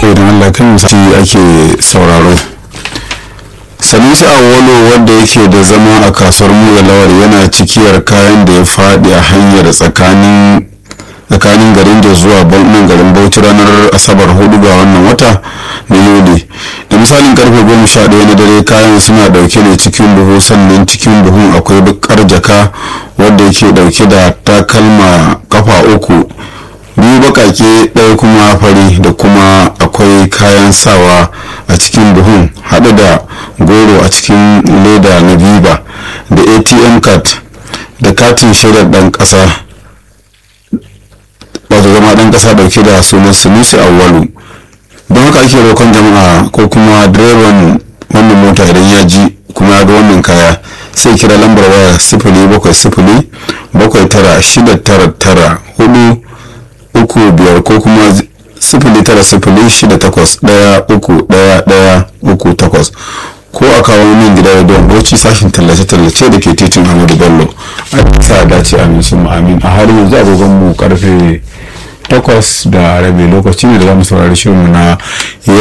bakwai don allah kan misali ake sauraro sanusi awolo wanda yake da zama a kasuwar muga lawar yana cikiyar kayan da ya faɗi a hanyar tsakanin tsakanin garin da zuwa nan garin bauchi ranar asabar hudu ga wannan wata na yuli da misalin karfe goma sha ɗaya na dare kayan suna ɗauke ne cikin buhu sannan cikin buhun akwai bakar jaka wadda yake ɗauke da takalma kafa uku biyu bakake ɗaya kuma fari da kuma akwai kayan sawa a cikin buhun haɗe da goro a cikin leda na biba da atm card da katin shaidar ɗan ƙasa wato zama ɗan ƙasa ɗauke da sunan sunusi awwalu don haka ake roƙon jama'a ko kuma direban wannan mota idan ya ji kuma ya ga wannan kaya sai kira lambar waya sifili bakwai sifili bakwai tara shida tara tara hudu uku biyar ko kuma sifili tara sifili shida takwas ɗaya uku ɗaya ɗaya uku takwas ko a kawo min gida da don bauchi sashin tallace-tallace da ke titin hamadu bello a sa dace amin sun amin a har yanzu agogon mu karfe takwas da rabi lokaci ne da za mu saurari shirin na